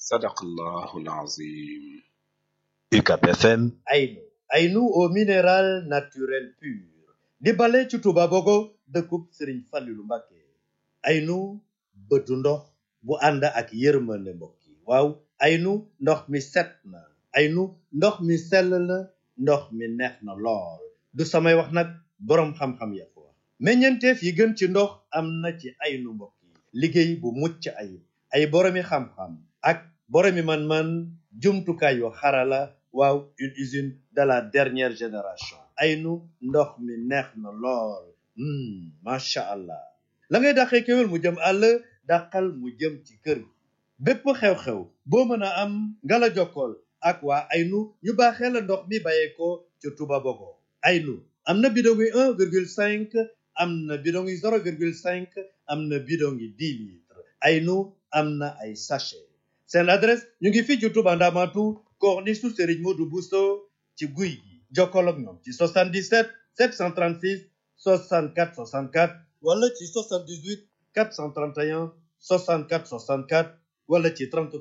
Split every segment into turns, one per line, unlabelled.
sadaqallahu alazim
UCAB FM
Aynu Aynu au minéral naturel pur di bale ci Touba Bogo dëkkub Sëriñ Fallilu Mbàkke Aynu bëtu ndox bu ànd ak yërmande mbokk yi waaw Aynu ndox mi set na Aynu ndox mi sell na ndox mi neex na lool du samay wax nag boroom xam-xam ya ko wax meññeenteef yi gën ci ndox am na ci Aynu mbokk yi liggéey bu mucc ayib ay boroomi xam-xam ak boroomi man-man jumtukaay yu xarala waaw une usine de la dernière génération Aynu ndox mi neex na lool macha allah la ngay dàqee kéwél mu jëm àll dàqal mu jëm ci kër bépp xew-xew boo mën a am nga la jokkool ak waa Aynu ñu baaxee la ndox mi bàyyeekoo ca Touba Bogo Aynu am na bidon yi un virgule cinq am na bidon yi zéro virgule cinq am na bidon yi dix litres Aynu am na ay sachet seen adresse ñu ngi fii ci Touba Ndamatu corniche su Serigne Modou Bousso ci guy gi jokkoo ak ñoom ci 77 736 64 64 wala ci 78 431 64 64 wala ci 33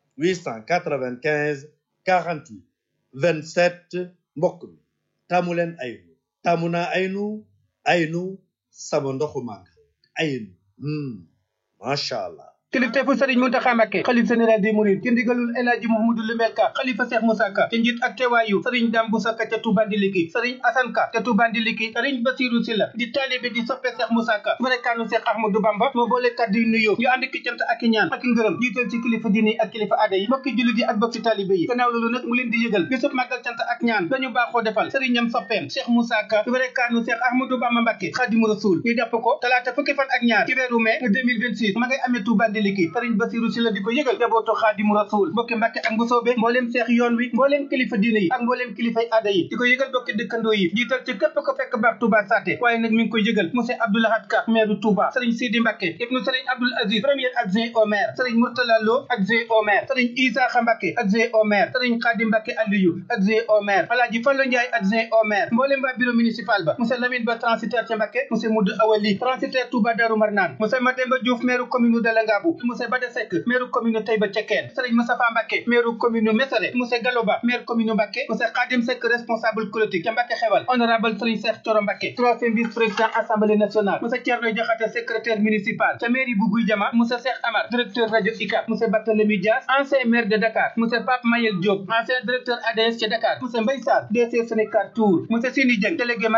895 48 27 mbokk mi taamu leen Aynu taamu naa Aynu Aynu sama ndoxu màgg Aynu macha allah.
kilifteefu Serigne Mountakha Mbacké xalif général des Mourides ci ndigalul El Hadji Mouhamadou Limel Ka xalifa Cheikh Moussa Ka ci njiit ak teewaayu Serigne Dame Boussa Ka ca Touba Ndiliki Serigne Assane Ka ca Touba Ndiliki Serigne Bassirou Sylla di taalibe di soppe Cheikh Moussa Ka barekaanu Cheikh Ahmadou Bamba moo boole kàddu yu nuyoo ñu ànd ki cant ak i ñaan ak i ngërëm jiital ci kilifa diine ak kilifa aada yi mbokki jullit yi ak bokki taalibe yi gannaaw loolu nag mu leen di yëgal bisub màggal cant ak ñaan dañu baaxoo defal Serigne ñam soppeem Cheikh Moussa Ka barekaanu Cheikh Ahmadou Bamba Mbacké Khadimu Rasoul ñu jàpp ko talaata fukki fan ak ñaar ci weeru mai 2026 ma ngay amee Touba Ndiliki Serigne Bassirou Sylla di ko yëgal jabootu Xaadimu Rasuul mbokki Mbàkke ak Mbusoobe mbooleem seex yoon wi mbooleem kilifa diine yi ak mbooleem kilifay aada yi di ko yëgal bokki dëkkandoo yi jiital ci képp ko fekk baax Touba Saté waaye nag mi ngi koy yëgal monsieur Abdoulahad Ka maire Touba Serigne Sidi Mbàkke ibnu Serigne Abdoul Aziz premier adjoint au maire Serigne Mourtala Lo adjoint au maire Serigne Isaaxa Mbàkke adjoint au maire Serigne Khadim Mbàkke Aliyu adjoint au maire Alaaji Fallu Njaay adjoint au maire mbooleem waa bureau municipal ba monsieur Lamine Ba transitaire ca Mbàkke monsieur Moudou Awali transitaire Touba Darou Marnane monsieur Mademba Diouf maire commune de Langabu monsieur Bada Seck maire commune Taïba Cekkeen Serigne Moustapha Mbacké maire commune Mesere monsieur Galoba maire commune Mbacké monsieur Khadim Seck responsable politique ca Mbacké xewal honorable Serigne Cheikh Thioro Mbacké troisième vice président assemblée nationale monsieur Thierno Diakhaté secrétaire municipal ca mairie bu Guy Jama monsieur Cheikh Amar directeur radio ICAP monsieur Barthélémy Dias ancien maire de Dakar monsieur Pape Mayel Diop ancien directeur ADS ca Dakar monsieur Mbaye Sarr DC Sénégal Tour monsieur Sini Dieng délégué